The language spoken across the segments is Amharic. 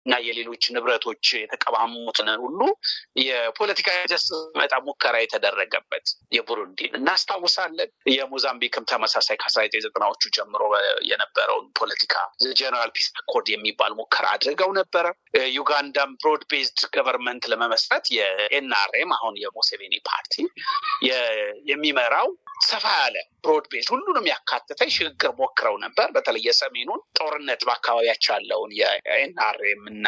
እና የሌሎች ንብረቶች የተቀማሙትን ሁሉ የፖለቲካ ጀስ መጣ ሙከራ የተደረገበት የቡሩንዲን እናስታውሳለን። የሞዛምቢክም ተመሳሳይ ከአስራ ዘጠኝ ዘጠናዎቹ ጀምሮ የነበረውን ፖለቲካ ጀነራል ፒስ አኮርድ የሚባል ሙከራ አድርገው ነበረ። ዩጋንዳም ብሮድ ቤዝድ ገቨርንመንት ለመመስረት የኤንአርኤም አሁን የሙሴቬኒ ፓርቲ የሚመራው ሰፋ ያለ ብሮድ ቤዝ ሁሉንም ያካተተ ሽግግር ሞክረው ነበር። በተለይ የሰሜኑን ጦርነት በአካባቢያቸው ያለውን የኤንአርኤም እና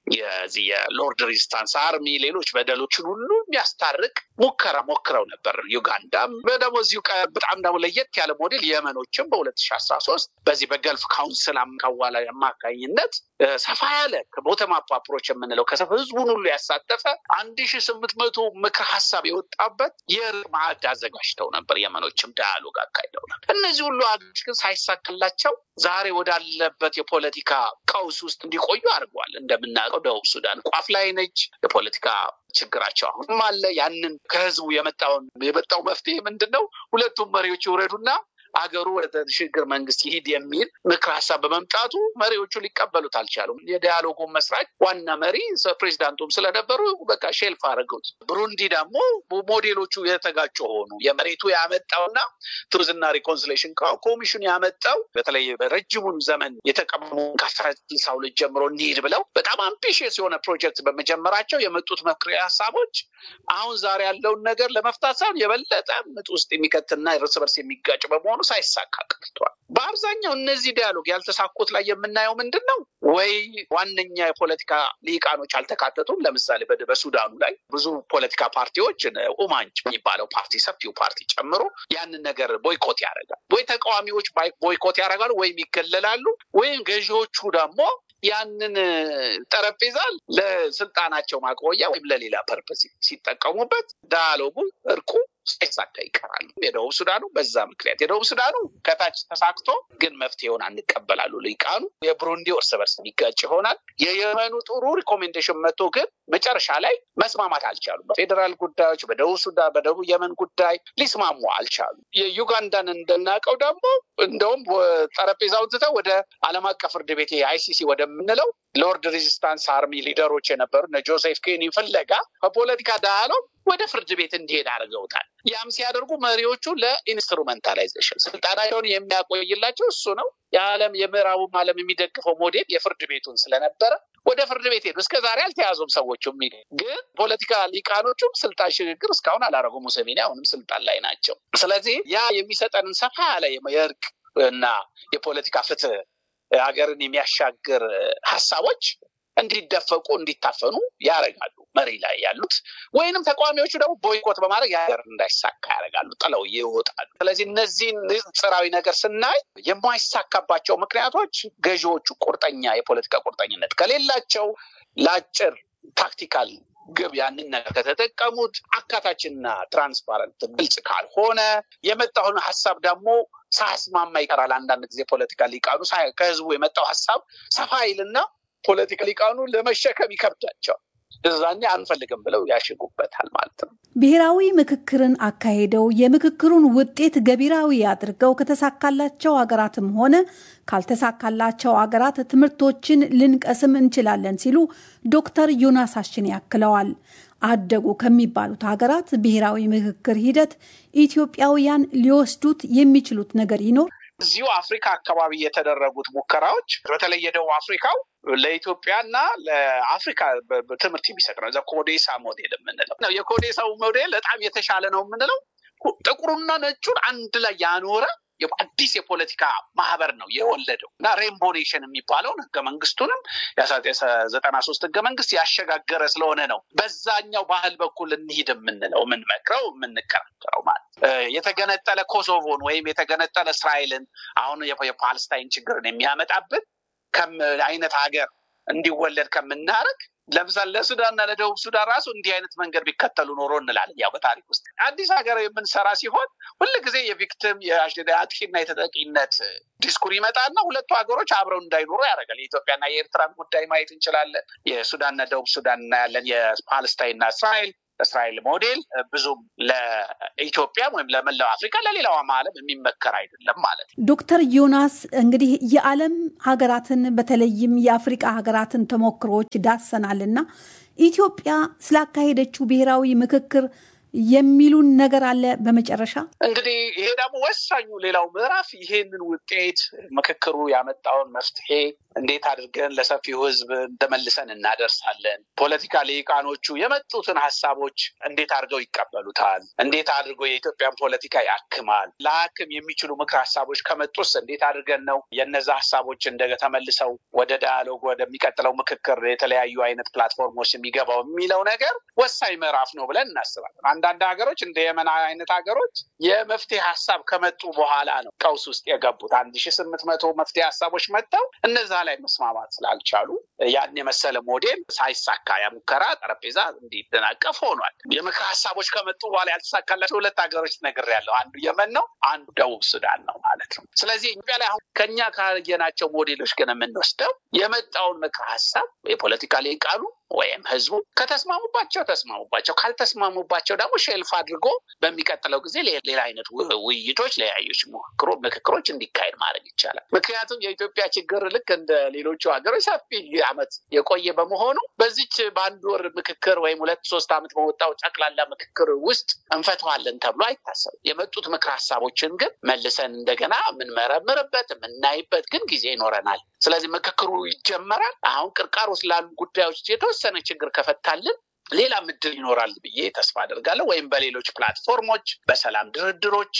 የዚህ የሎርድ ሬዚስታንስ አርሚ ሌሎች በደሎችን ሁሉ የሚያስታርቅ ሙከራ ሞክረው ነበር። ዩጋንዳም ደግሞ እዚሁ በጣም ደግሞ ለየት ያለ ሞዴል የመኖችም በሁለት ሺ አስራ ሶስት በዚህ በገልፍ ካውንስል አዋላ አማካኝነት ሰፋ ያለ ቦተም አፕ አፕሮች የምንለው ህዝቡን ሁሉ ያሳተፈ አንድ ሺ ስምንት መቶ ምክር ሀሳብ የወጣበት የእርቅ ማዕድ አዘጋጅተው ነበር። የመኖችም ዳያሎግ አካሂደው ነበር። እነዚህ ሁሉ ሀገሮች ግን ሳይሳካላቸው ዛሬ ወዳለበት የፖለቲካ ቀውስ ውስጥ እንዲቆዩ አድርጓል። እንደምናውቀው ደቡብ ሱዳን ቋፍ ላይ ነች። የፖለቲካ ችግራቸው አሁንም አለ። ያንን ከህዝቡ የመጣውን የመጣው መፍትሄ ምንድን ነው? ሁለቱም መሪዎች ይውረዱና አገሩ ወደ ሽግግር መንግስት ይሂድ የሚል ምክር ሀሳብ በመምጣቱ መሪዎቹ ሊቀበሉት አልቻሉም። የዲያሎጉ መስራች ዋና መሪ ፕሬዚዳንቱም ስለነበሩ በቃ ሼልፍ አድርገውት። ብሩንዲ ደግሞ ሞዴሎቹ የተጋጩ ሆኑ። የመሬቱ ያመጣውና ትሩዝና ሪኮንሲሌሽን ኮሚሽን ያመጣው በተለይ በረጅሙን ዘመን የተቀሙ ከአስራ ስልሳ ሁለት ጀምሮ እንሂድ ብለው በጣም አምቢሽየስ የሆነ ፕሮጀክት በመጀመራቸው የመጡት መክሪ ሀሳቦች አሁን ዛሬ ያለውን ነገር ለመፍታት ሳይሆን የበለጠ ምጥ ውስጥ የሚከትና እርስ በርስ የሚጋጭ በመሆኑ ሳይሳካ ቀርቷል። በአብዛኛው እነዚህ ዲያሎግ ያልተሳኩት ላይ የምናየው ምንድን ነው? ወይ ዋነኛ የፖለቲካ ሊቃኖች አልተካተቱም። ለምሳሌ በሱዳኑ ላይ ብዙ ፖለቲካ ፓርቲዎች ኡማንጅ የሚባለው ፓርቲ ሰፊው ፓርቲ ጨምሮ ያንን ነገር ቦይኮት ያደርጋል። ወይ ተቃዋሚዎች ቦይኮት ያደርጋሉ፣ ወይም ይገለላሉ፣ ወይም ገዢዎቹ ደግሞ ያንን ጠረጴዛ ለስልጣናቸው ማቆያ ወይም ለሌላ ፐርፐስ ሲጠቀሙበት ዳያሎጉ እርቁ ሳይሳካ ይቀራሉ። የደቡብ ሱዳኑ በዛ ምክንያት የደቡብ ሱዳኑ ከታች ተሳክቶ ግን መፍትሄውን አንቀበላሉ ሊቃኑ። የብሩንዲ እርስ በርስ የሚጋጭ ይሆናል። የየመኑ ጥሩ ሪኮሜንዴሽን መጥቶ ግን መጨረሻ ላይ መስማማት አልቻሉም። በፌዴራል ጉዳዮች፣ በደቡብ ሱዳን፣ በደቡብ የመን ጉዳይ ሊስማሙ አልቻሉም። የዩጋንዳን እንደናውቀው ደግሞ እንደውም ጠረጴዛውን ትተው ወደ ዓለም አቀፍ ፍርድ ቤት አይሲሲ ወደምንለው ሎርድ ሬዚስታንስ አርሚ ሊደሮች የነበሩ እነ ጆሴፍ ኬኒ ፍለጋ ከፖለቲካ ዳያሎግ ወደ ፍርድ ቤት እንዲሄድ አድርገውታል። ያም ሲያደርጉ መሪዎቹ ለኢንስትሩመንታላይዜሽን ስልጣናቸውን የሚያቆይላቸው እሱ ነው። የዓለም የምዕራቡም ዓለም የሚደግፈው ሞዴል የፍርድ ቤቱን ስለነበረ ወደ ፍርድ ቤት ሄዱ። እስከ ዛሬ አልተያዙም ሰዎቹ። ግን ፖለቲካ ሊቃኖቹም ስልጣን ሽግግር እስካሁን አላረጉም። ሙሴቬኒ አሁንም ስልጣን ላይ ናቸው። ስለዚህ ያ የሚሰጠንን ሰፋ ያለ የእርቅ እና የፖለቲካ ፍትህ ሀገርን የሚያሻግር ሀሳቦች እንዲደፈቁ እንዲታፈኑ ያደርጋሉ መሪ ላይ ያሉት ወይንም ተቃዋሚዎቹ ደግሞ ቦይኮት በማድረግ የሀገር እንዳይሳካ ያደርጋሉ፣ ጥለው ይወጣሉ። ስለዚህ እነዚህን ንጽራዊ ነገር ስናይ የማይሳካባቸው ምክንያቶች ገዢዎቹ ቁርጠኛ የፖለቲካ ቁርጠኝነት ከሌላቸው ለአጭር ታክቲካል ግብ ያንን ነገር ከተጠቀሙት አካታችና ትራንስፓረንት ግልጽ ካልሆነ የመጣውን ሀሳብ ደግሞ ሳያስማማ ይቀራል። አንዳንድ ጊዜ ፖለቲካ ሊቃኑ ከህዝቡ የመጣው ሀሳብ ሰፋ ይልና ፖለቲካ ሊቃኑ ለመሸከም ይከብዳቸዋል። እዛኔ አንፈልግም ብለው ያሽጉበታል ማለት ነው። ብሔራዊ ምክክርን አካሄደው የምክክሩን ውጤት ገቢራዊ አድርገው ከተሳካላቸው ሀገራትም ሆነ ካልተሳካላቸው ሀገራት ትምህርቶችን ልንቀስም እንችላለን ሲሉ ዶክተር ዮናስ አሽኔ ያክለዋል። አደጉ ከሚባሉት ሀገራት ብሔራዊ ምክክር ሂደት ኢትዮጵያውያን ሊወስዱት የሚችሉት ነገር ይኖር? እዚሁ አፍሪካ አካባቢ የተደረጉት ሙከራዎች በተለይ የደቡብ አፍሪካው ለኢትዮጵያና ለአፍሪካ ትምህርት የሚሰጥ ነው። ኮዴሳ ሞዴል የምንለው የኮዴሳው ሞዴል በጣም የተሻለ ነው የምንለው ጥቁሩና ነጩን አንድ ላይ ያኖረ አዲስ የፖለቲካ ማህበር ነው የወለደው እና ሬንቦ ኔሽን የሚባለውን ህገ መንግስቱንም ዘጠና ሶስት ህገ መንግስት ያሸጋገረ ስለሆነ ነው በዛኛው ባህል በኩል እንሂድ የምንለው የምንመክረው የምንከራከረው ማለት የተገነጠለ ኮሶቮን ወይም የተገነጠለ እስራኤልን አሁን የፓለስታይን ችግርን የሚያመጣብን አይነት ሀገር እንዲወለድ ከምናደርግ ለምሳሌ ለሱዳንና ለደቡብ ሱዳን ራሱ እንዲህ አይነት መንገድ ቢከተሉ ኖሮ እንላለን። ያው በታሪክ ውስጥ አዲስ ሀገር የምንሰራ ሲሆን ሁል ጊዜ የቪክቲም የአጥቂና የተጠቂነት ዲስኩር ይመጣና ሁለቱ ሀገሮች አብረው እንዳይኖሩ ያደርጋል። የኢትዮጵያና የኤርትራን ጉዳይ ማየት እንችላለን። የሱዳንና ደቡብ ሱዳን እናያለን። የፓለስታይንና እስራኤል እስራኤል ሞዴል ብዙም ለኢትዮጵያም ወይም ለመላው አፍሪካ ለሌላውም ዓለም የሚመከር አይደለም ማለት ነው። ዶክተር ዮናስ እንግዲህ የዓለም ሀገራትን በተለይም የአፍሪቃ ሀገራትን ተሞክሮዎች ዳሰናል እና ኢትዮጵያ ስላካሄደችው ብሔራዊ ምክክር የሚሉን ነገር አለ። በመጨረሻ እንግዲህ ይሄ ደግሞ ወሳኙ ሌላው ምዕራፍ ይሄንን ውጤት ምክክሩ ያመጣውን መፍትሄ እንዴት አድርገን ለሰፊው ሕዝብ እንደመልሰን እናደርሳለን። ፖለቲካ ልሂቃኖቹ የመጡትን ሀሳቦች እንዴት አድርገው ይቀበሉታል? እንዴት አድርጎ የኢትዮጵያን ፖለቲካ ያክማል? ለአክም የሚችሉ ምክር ሀሳቦች ከመጡስ እንዴት አድርገን ነው የነዛ ሀሳቦች እንደ ተመልሰው ወደ ዳያሎግ ወደሚቀጥለው ምክክር የተለያዩ አይነት ፕላትፎርሞች የሚገባው የሚለው ነገር ወሳኝ ምዕራፍ ነው ብለን እናስባለን። አንዳንድ ሀገሮች እንደ የመን አይነት ሀገሮች የመፍትሄ ሀሳብ ከመጡ በኋላ ነው ቀውስ ውስጥ የገቡት። አንድ ሺ ስምንት መቶ መፍትሄ ሀሳቦች መጥተው እነዛ ላይ መስማማት ስላልቻሉ ያን የመሰለ ሞዴል ሳይሳካ ያ ሙከራ ጠረጴዛ እንዲደናቀፍ ሆኗል። የምክር ሀሳቦች ከመጡ በኋላ ያልተሳካላቸው ሁለት ሀገሮች ነግሬያለሁ። አንዱ የመን ነው፣ አንዱ ደቡብ ሱዳን ነው ማለት ነው። ስለዚህ ኢትዮጵያ ላይ አሁን ከኛ ካየናቸው ሞዴሎች ግን የምንወስደው የመጣውን ምክር ሀሳብ የፖለቲካ ሊቃኑ ወይም ህዝቡ ከተስማሙባቸው ተስማሙባቸው፣ ካልተስማሙባቸው ደግሞ ሼልፍ አድርጎ በሚቀጥለው ጊዜ ሌላ አይነት ውይይቶች፣ ለያዮች ምክክሮች እንዲካሄድ ማድረግ ይቻላል። ምክንያቱም የኢትዮጵያ ችግር ልክ እንደ ሌሎቹ ሀገሮች ሰፊ ዓመት የቆየ በመሆኑ በዚች በአንድ ወር ምክክር ወይም ሁለት ሶስት ዓመት በወጣው ጠቅላላ ምክክር ውስጥ እንፈተዋለን ተብሎ አይታሰብም። የመጡት ምክር ሀሳቦችን ግን መልሰን እንደገና የምንመረምርበት የምናይበት ግን ጊዜ ይኖረናል። ስለዚህ ምክክሩ ይጀመራል። አሁን ቅርቃር ውስጥ ላሉ ጉዳዮች የተወሰነ ችግር ከፈታልን ሌላ ምድል ይኖራል ብዬ ተስፋ አደርጋለሁ። ወይም በሌሎች ፕላትፎርሞች፣ በሰላም ድርድሮች፣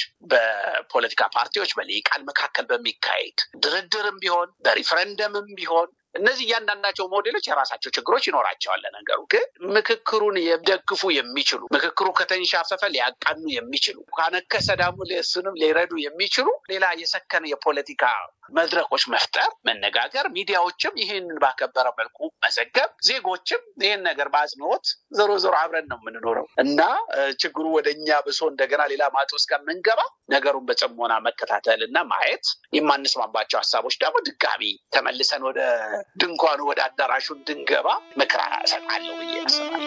በፖለቲካ ፓርቲዎች በልሂቃን መካከል በሚካሄድ ድርድርም ቢሆን በሪፍረንደምም ቢሆን እነዚህ እያንዳንዳቸው ሞዴሎች የራሳቸው ችግሮች ይኖራቸዋል። ነገሩ ግን ምክክሩን የሚደግፉ የሚችሉ ምክክሩ ከተንሻፈፈ ሊያቃኑ የሚችሉ ካነከሰ ደግሞ እሱንም ሊረዱ የሚችሉ ሌላ የሰከነ የፖለቲካ መድረኮች መፍጠር፣ መነጋገር፣ ሚዲያዎችም ይህንን ባከበረ መልኩ መዘገብ፣ ዜጎችም ይህን ነገር በአጽንኦት ዞሮ ዞሮ አብረን ነው የምንኖረው እና ችግሩ ወደ እኛ ብሶ እንደገና ሌላ ማጥ ውስጥ ከምንገባ ነገሩን በጽሞና መከታተል እና ማየት የማንስማማባቸው ሀሳቦች ደግሞ ድጋሚ ተመልሰን ወደ ድንኳኑ ወደ አዳራሹ እንድንገባ ምክር እሰጣለሁ ብዬ ያስባል።